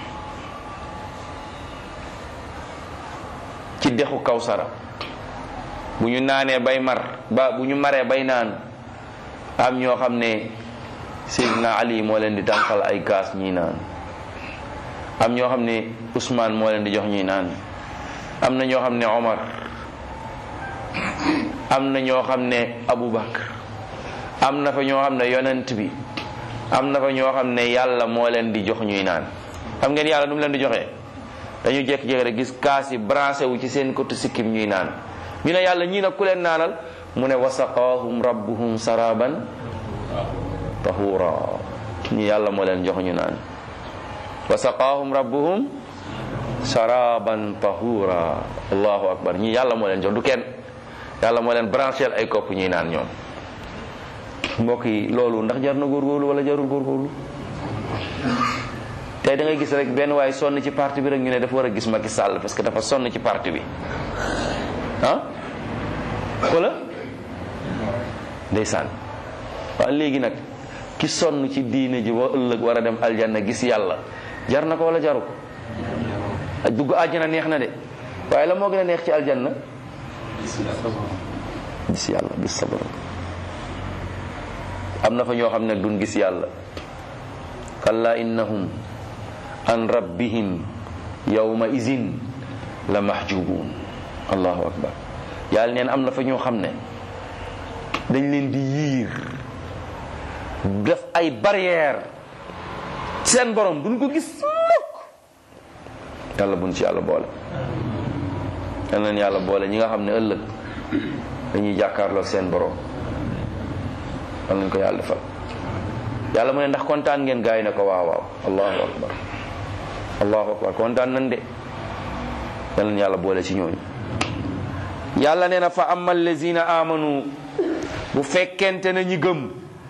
ci dexu kawsara bu ñu naanee bay mar ba bu ñu maree bay naan am ñoo xam ne Seydina Ali moo leen di tànqal ay kaas ñuy naan am ñoo xam ne Ousmane moo leen di jox ñuy naan am na ñoo xam ne Omar am na ñoo xam ne Aboubacar am na fa ñoo xam ne yonent bi am na fa ñoo xam ne yàlla moo leen di jox ñuy naan xam ngeen yàlla nu mu leen di joxee dañu jékki-jékki rek gis kaas yi branché wu ci seen côté sikkim ñuy naan ñu ne yàlla ñii nag ku leen naanal mu ne wasaqaahum rabbuhum saraban tahura ñi yàlla moo leen jox ñu naan wasaqaahum rabbuhum saraban tahura allahu akbar ñi yàlla moo leen jox du kenn yàlla moo leen branché ay kopp ñuy naan ñoom mbokk yi loolu ndax jar na góorgóorlu wala jarul góorgóorlu tey da ngay gis rek benn waaye sonn ci parti bi rek ñu ne dafa war a gis Macky Sall parce que dafa sonn ci parti bi ah wala ndeysaan waaw léegi nag ki sonn ci diine ji ba ëllëg war a dem aljanna gis yàlla jar na ko wala jaru ko dugg àjjana neex na de waaye la moo gën a neex ci aljanna gis yàlla gis sa borom am na fa ñoo xam ne duñ gis yàlla kalla innahum an rabbihim yawma izin la mahjubun allahu akbar yàlla neen am na fa ñoo xam ne dañ leen di yiir def ay barrière seen borom duñ ko gis mukk yàlla buñ ci yàlla boole yal nañ yàlla boole ñi nga xam ne ëllëg dañuy jàkkaarloo seen borom yal nañ ko yàlla defal yàlla mu ne ndax kontaan ngeen gaay ne ko waaw waaw allahu akbar allahu akbar kontaan nañ de yal nañ yàlla boole ci ñooñu yàlla nee na fa amma allazina amanu bu fekkente ne ñi gëm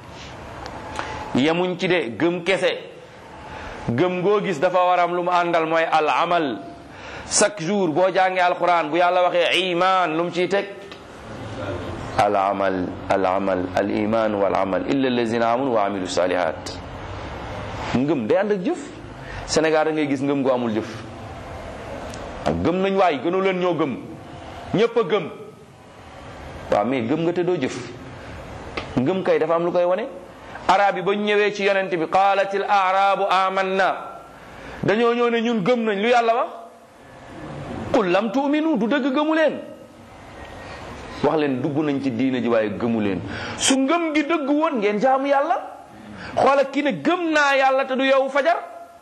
yemuñ ci de gëm kese gëm goo gis dafa waram lu mu àndal mooy al amal chaque jour boo jàngee alquran bu yàlla waxee iman lu mu ciy teg al amal al amal al iman wal amal illa allazina amanu wa amilu salihat ngëm day ànd ak jëf Sénégal da ngay gis ngëm gu amul jëf ak gëm nañ waay gënu leen ñoo gëm ñépp a gëm waaw mais gëm nga te doo jëf ngëm kay dafa am lu koy wane arab yi ba ñu ñëwee ci yonent bi qaalatil arabu amanna dañoo ñëw ne ñun gëm nañ lu yàlla wax qul lam tu'minu du dëgg gëmu leen wax leen dugg nañ ci diina ji waaye gëmu leen su ngëm gi dëgg woon ngeen jaamu yàlla xoola kii ne gëm naa yàlla te du yow fajar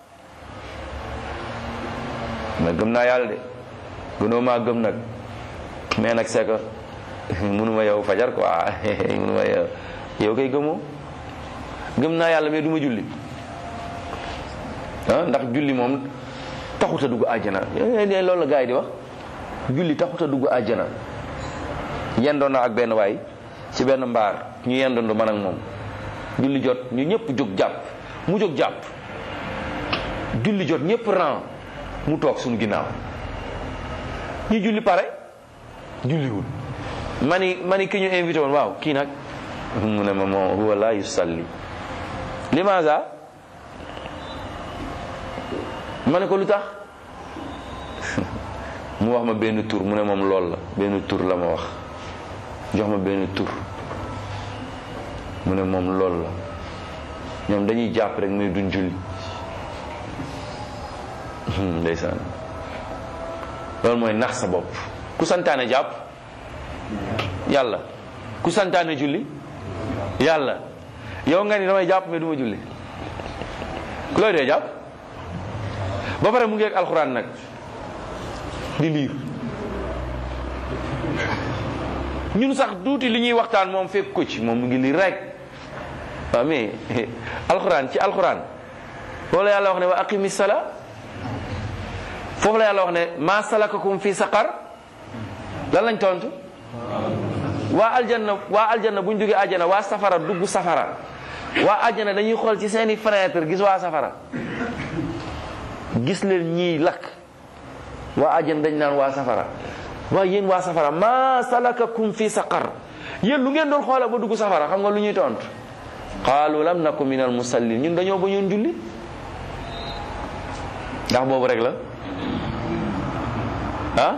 mais gëm naa yàlla de gënoo maa gëm nag mais nag c'est que mënuma yow fajar quoi mënuma yow yow kay gëmoo gëm naa yàlla mais du ma julli ah ndax julli moom taxut a dugg àjjana loolu la gars yi di wax julli taxut a dugg àjjana yendoon na ak benn waay ci benn mbaar ñu yendoondu man ak moom julli jot ñu ñëpp jóg jàpp mu jóg jàpp julli jot ñëpp ran mu toog suñu ginnaaw ñu julli pare julliwul mani mani ki ñu invité woon waaw kii nag mu ne ma moo huwa la yusalli limaza ma ne ko lu tax mu wax ma benn tur mu ne moom lool la benn tur la ma wax jox ma benn tur mu ne moom lool la ñoom dañuy jàpp rek mais duñ julli ndeysaan loolu mooy nax sa bopp ku santaane jàpp yàlla ku santaane julli yàlla yow nga ni damay jàpp mais du ma julli ku looy dee jàpp ba pare mu ngi ak alxuraan nag di liir ñun sax duuti li ñuy waxtaan moom fekk ko ci moom mu ngi liir rek waaw mais alxuraan ci alxuraan foofu la yàlla wax ne wa aqimi sala foofu la yàlla wax ne ma salakakum fi saqar lan lañ tontu waa aljanna waa aljanna bu ñu duggee aljanna waa safara dugg safara waa aljanna dañuy xool ci seeni fenêtre gis waa safara gis leen ñiy lakk waa àjjana dañ naan waa safara waaye yéen waa safara maa salakakum fi saqar yéen lu ngeen doon xoola ba dugg safara xam nga lu ñuy tontu qaalu lam naku min al musallin ñun dañoo bañoon julli ndax boobu rek la ah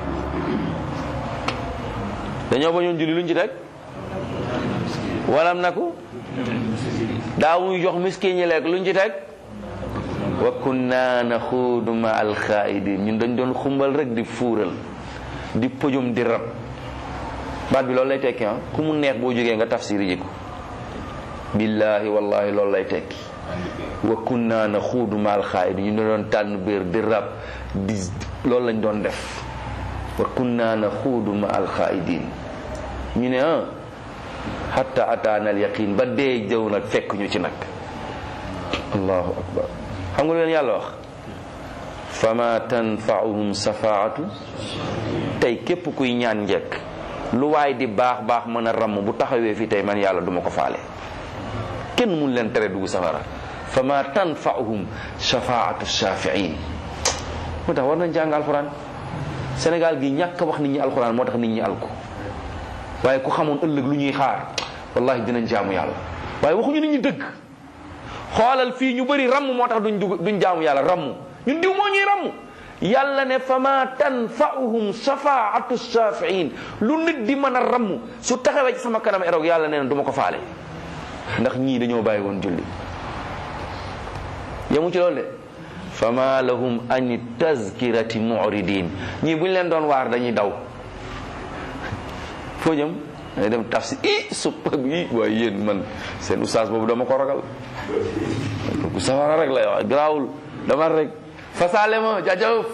dañoo bañoon julli luñ ci teg walam naku daawuñu jox miskin ñi lekk luñ ci teg wa kunna naxuudu ma alxaidin ñun dañ doon xumbal rek di fuural di pëjum di rab baat bi loolu lay tekki ah ku mu neex boo jógee nga tafsiri ji ko billahi wallahi loolu lay tekki wa kunna naxuudu ma alxaidin ñu doon tànn biir di rab di loolu lañ doon def wa kunna naxuudu ma alxaidin ñu ne ah hatta ataana al yaqin ba dee jëw nag fekk ñu ci nag allahu akbar xam nga lu leen yàlla wax fama tanfauhum safaatu tey képp kuy ñaan njekk lu waay di baax baax mën a ramm bu taxawee fi tey man yàlla duma ko faale kenn mun leen tere dugg safara fama tanfauhum safaatu shafiin moo tax war nañ jàng alxuraan Sénégal gi ñàkk wax nit ñi alxuraan moo tax nit ñi alko waaye ku xamoon ëllëg lu ñuy xaar wallahi dinañ jaamu yàlla waaye waxuñu nit ñi dëgg xoolal fii ñu bëri ramm moo tax duñ dugg duñ jaamu yàlla ramm ñun diw moo ñuy ramm yàlla ne fama tanfa'uhum shafaatu shafiin lu nit di mën a ramm su taxawee ci sama kanam eroog yàlla nee na du ma ko faale ndax ñii dañoo bàyyi woon julli yemu ci loolu de fama lahum ani tazkirati muridin ñii buñ leen doon waar dañuy daw foo jëm day dem tafsir i suppa bi waaye yéen man seen oustaz boobu dama ko ragal ku safara rek lay wax garaawul dama rek fasaale ma jajëf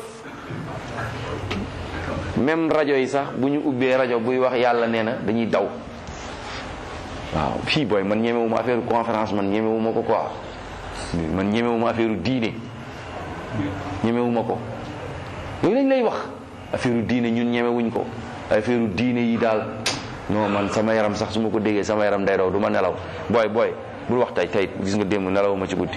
même rajo yi sax bu ñu ubbee rajo buy wax yàlla nee na dañuy daw waaw fii booy man ñemewuma affaire conférence man ñemewuma ko quoi man ñemewuma affaire diine ñemewuma ko yooyu lañ lay wax affaire diine ñun ñemewuñ ko affaire diine yi daal non man sama yaram sax su ma ko déggee sama yaram day daw du ma nelaw booy booy bul wax tey tey gis nga démb nelaw ma ci guddi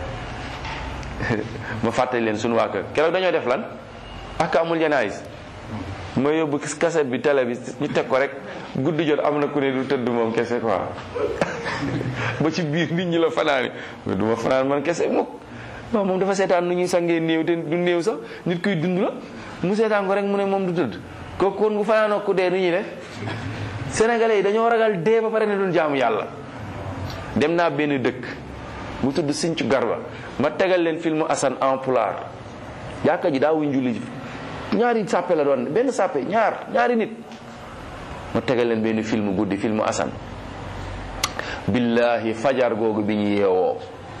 ma fàttali leen suñu waa kër keroog dañoo def lan ak amul janaayis ma yóbbu cassette bi télé bi ñu teg ko rek guddi jot am na ku ne du tëdd moom kese quoi ba ci biir nit ñi la fanaani du ma fanaan man kese mukk waaw moom dafa seetaan nu ñuy sangee néew te du néew sax nit kuy dund la mu seetaan ko rek mu ne moom du tëdd kooku kon bu fanaanoo ku dee nu ñuy def sénégalais yi dañoo ragal dee ba pare ne doon jaamu yàlla dem naa benn dëkk mu tudd Sinthiou Garba ma tegal leen film Assane en pulaar jàkka ji daa wuñ julli ñaari sàppe la doon benn sàppe ñaar ñaari nit ma tegal leen benn film guddi film Assane billahi fajar googu bi ñu yeewoo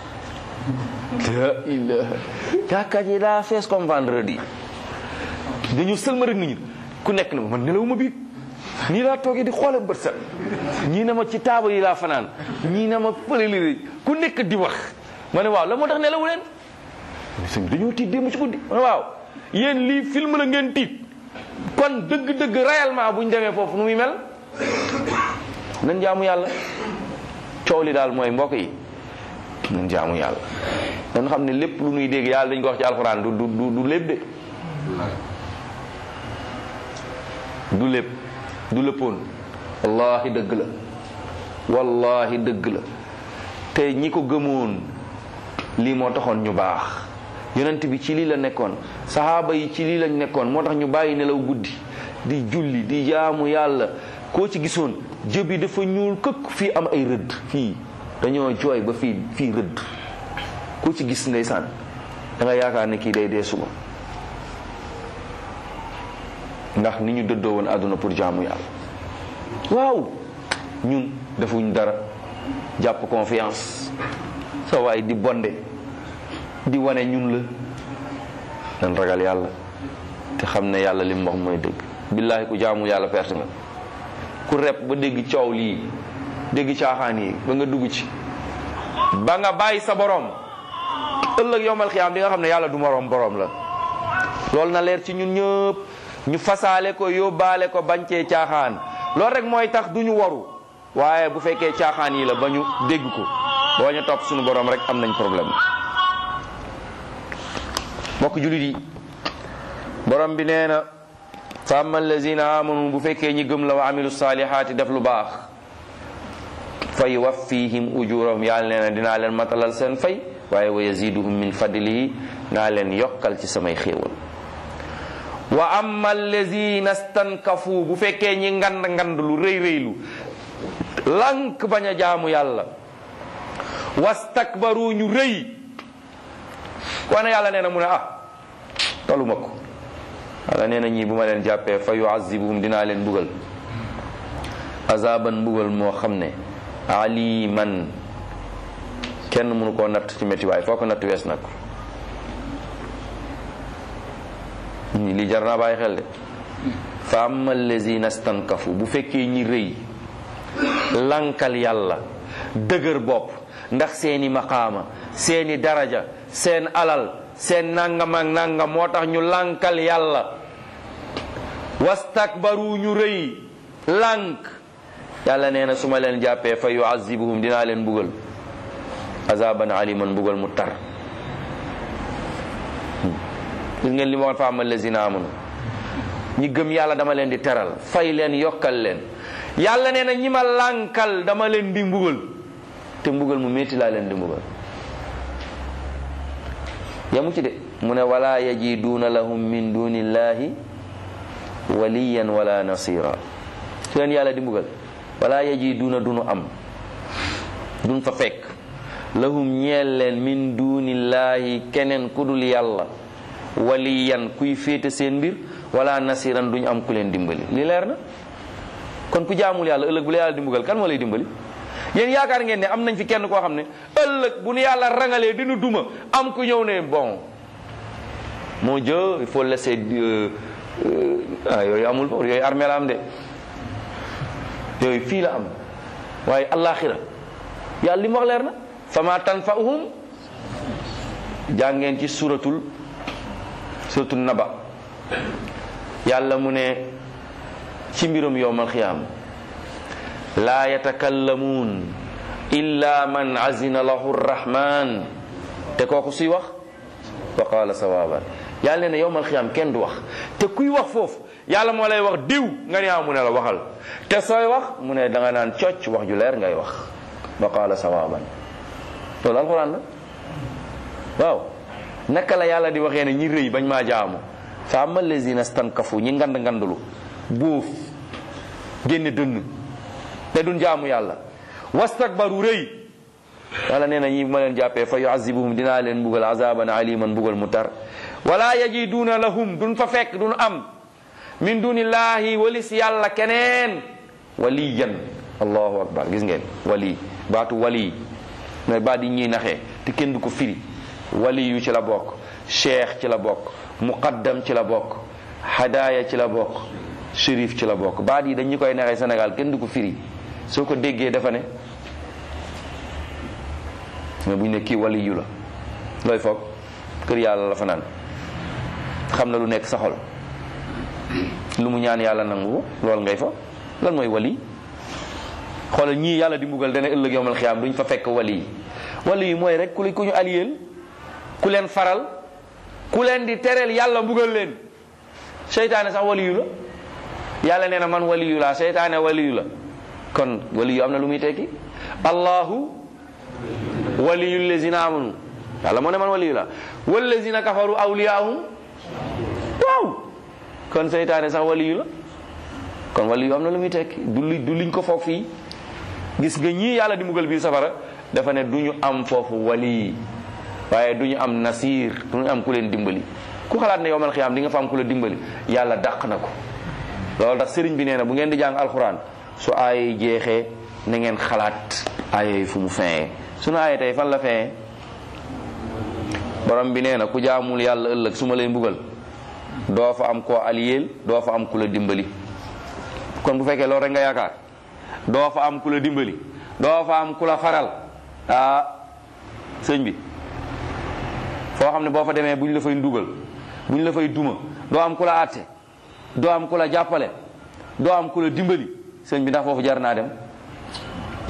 la ilaha jàkka ji daa fees comme vendredi dañu sëlma rek nit ñi ku nekk na ma man nelawuma biig nii laa toogee di xoole bët set ñii na ma ci taabal yi laa fanaan ñii na ma fële ku nekk di wax ma ne waaw la moo tax nelawu leen sëñ dañoo tiit démb ci guddi ma ne waaw yéen lii film la ngeen tiit kon dëgg-dëgg réellement bu ñu demee foofu nu muy mel nan jaamu yàlla coow li daal mooy mbokk yi nan jaamu yàlla dañ xam ne lépp lu nuy dégg yàlla dañ ko wax ci alxuraan du du du lépp de du lépp du léppoon wallahi dëgg la wallahi dëgg la te ñi ko gëmoon lii moo taxoon ñu baax yonent bi ci lii la nekkoon saxaaba yi ci lii lañ nekkoon moo tax ñu bàyyi nelaw guddi di julli di jaamu yàlla koo ci gisoon jëb yi dafa ñuul këkk fii am ay rëdd fii dañoo jooy ba fii fii rëdd koo ci gis ndeysaan da nga yaakaar ne kii day dee suba ndax ni ñu dëddoo woon àdduna pour jaamu yàlla waaw ñun defuñ dara jàpp confiance sa waay di bonde di wane ñun la nan ragal yàlla te xam ne yàlla li mu wax mooy dëgg billaahi ku jaamu yàlla perte nga ku rep ba dégg coow lii dégg caaxaan yi ba nga dugg ci ba nga bàyyi sa borom ëllëg yowmal xiyaam di nga xam ne yàlla du moroom borom la loolu na leer ci ñun ñëpp ñu fasaale ko yóbbaale ko bañcee caaxaan loolu rek mooy tax du ñu waru waaye bu fekkee caaxaan yi la ba ñu dégg ko boo ñu topp suñu borom rek am nañ problème mbokk julit yi borom bi nee na fa amma allazina amanu bu fekkee ñi gëm la wa amilu salihaati def lu baax fa yuwaffihim ujurahum yàlla nee na dinaa leen matalal seen fay waaye wa yaziduhum min fadlihi naa leen yokkal ci samay xéewal wa amma allazina stankafu bu fekkee ñi ngand ngand lu rëy rëylu lank bañ a jaamu yàlla wastakbaru ñu rëy wane yàlla nee na mu ne ah toluma ko yàlla nee na ñii bu ma leen jàppee fa yuazibuhum dinaa leen mbugal azaban mbugal moo xam ne aliman kenn mënu koo natt ci métti waay foo ko natt wees na ko ñi lii jar naa bàyyi xel de fa amma allazina stankafu bu fekkee ñi rëy lankal yàlla dëgër bopp ndax seeni maqaama seeni daraja seen alal seen nangam ak nangam moo tax ñu lankal yàlla wastakbaru ñu rëy lank yàlla nee na su ma leen jàppee fa yuazibuhum dinaa leen mbugal azaban aliman mbugal mu tar gis ngeen li ma waxoon fa amal lazina amanu ñi gëm yàlla dama leen di teral fay leen yokkal leen yàlla nee na ñi ma lànkal dama leen di mbugal te mbugal mu métti laa leen di mbugal yamu ci de mu ne wala yajiduuna lahum min dunillahi waliyan wala nasira su leen yàlla di mbugal wala yajiduuna dunu am dun fa fekk lahum ñeel leen min dunillahi keneen ku dul yàlla waliyan kuy féete seen mbir wala nasiran duñ am ku leen dimbali li leer na kon ku jaamul yàlla ëllëg bu la yàlla di mbugal kan moo lay dimbali yéen yaakaar ngeen ne am nañ fi kenn koo xam ne ëllëg bu nu yàlla rangalee dina duma am ku ñëw ne bon mon Dieu il faut laisser ah yooyu amul foofu yooyu armée la am de yooyu fii la am waaye allaaxira yàlla li mu wax leer na fama tanfa'uhum jàngeen ci suratul suratul naba yàlla mu ne ci mbirum yowmal xiyaam laa yatakallamuun illa man azina lahu rrahman te kooku suy wax wa qaala sawaban yàlla nee na yowmal xiyaam kenn du wax te kuy wax foofu yàlla moo lay wax diw nga ne ah mu ne la waxal te sooy wax mu ne da nga naan cocc wax ju leer ngay wax wa qaala sawaban loolu alxuraan la waaw naka la yàlla di waxee ne ñi rëy bañ maa jaamu fa ama lazina stankafu ñi ngand ngandulu bóof génne dënn te duñ jaamu yàlla wastakbaru rëy yàlla nee na ñi ma leen jàppee fa yuazibuhum dinaa leen mbugal azaban aliman mbugal mu tar wala yajiduuna lahum duñ fa fekk duñ am min dunillahi walis yàlla keneen waliyan allahu akbar gis ngeen wali baatu wali mooy baat yi ñuy naxee te kenn du ko firi wali yu ci la bokk cheikh ci la bokk muqaddam ci la bokk hadaya ci la bokk shérif ci la bokk baat yi dañu koy naxee Sénégal kenn du ko firi soo ko déggee dafa ne mais bu ñu ne kii wali yu la looy foog kër yàlla la fa naan xam na lu nekk sa xol lu mu ñaan yàlla nangu loolu ngay fa lan mooy wali xoolal ñii yàlla di mbugal dana ëllëg yowmal xiyaam duñ fa fekk wali yi wali yi mooy rek ku ku ñu aliyeel ku leen faral ku leen di tereel yàlla mbugal leen seytaane sax wali yu la yàlla nee na man wali yu laa seytaane wali yu la kon wali yu am na lu muy tekki allahu waliyu lazina amanu yàlla moo ne man wali yu la wallazina kafaru awliyaahum waaw kon seytaane sax wali yu la kon wali yu am na lu muy tekki du li du liñ ko foog fii gis nga ñii yàlla di mbugal biir safara dafa ne du ñu am foofu wali waaye du ñu am nasir du ñu am ku leen dimbali ku xalaat ne yowmal xiyaam di nga fa am ku la dimbali yàlla dàq na ko loolu tax sëriñ bi nee na bu ngeen di jàng alxuraan su aay jeexee na ngeen xalaat aaya yi fu mu feyee sunu aaya tey fan la feyee borom bi nee na ku jaamul yàlla ëllëg su ma lay mbugal doo fa am koo aliyeel doo fa am ku la dimbali kon bu fekkee loolu rek nga yaakaar doo fa am ku la dimbali doo fa am ku la faral ah sëñ bi foo xam ne boo fa demee buñ la fay ndugal buñ la fay duma doo am ku la àtte doo am ku la jàppale doo am ku la dimbali sëñ bi ndax foofu jar naa dem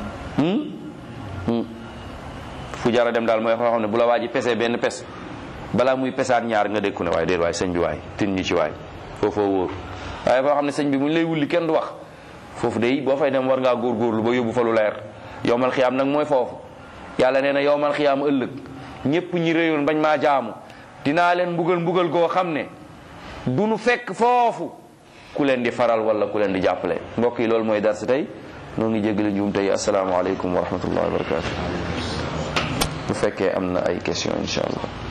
fu jara dem daal mooy foo xam ne bu la waa ji pese benn pes balaa muy pesaat ñaar nga dékku ne waaye déet waaye sëñ bi waay tin ñi ci waay foofoo wóor waaye foo xam ne sëñ bi mu ñu lay wulli kenn du wax foofu de boo fay dem war ngaa góorgóorlu ba yóbbu fa lu leer yowmal xiyaam nag mooy foofu yàlla nee na yowmal xiyaam ëllëg ñépp ñi réyoon bañ maa jaamu dinaa leen mbugal mbugal goo xam ne du nu fekk foofu ku leen di faral wala ku leen di jàppale mbokk yi loolu mooy darsi tey noo ngi jéggale njuum tey asalaamaaleykum wa rahmatullahi wa barakatu bu fekkee am na ay question insha allah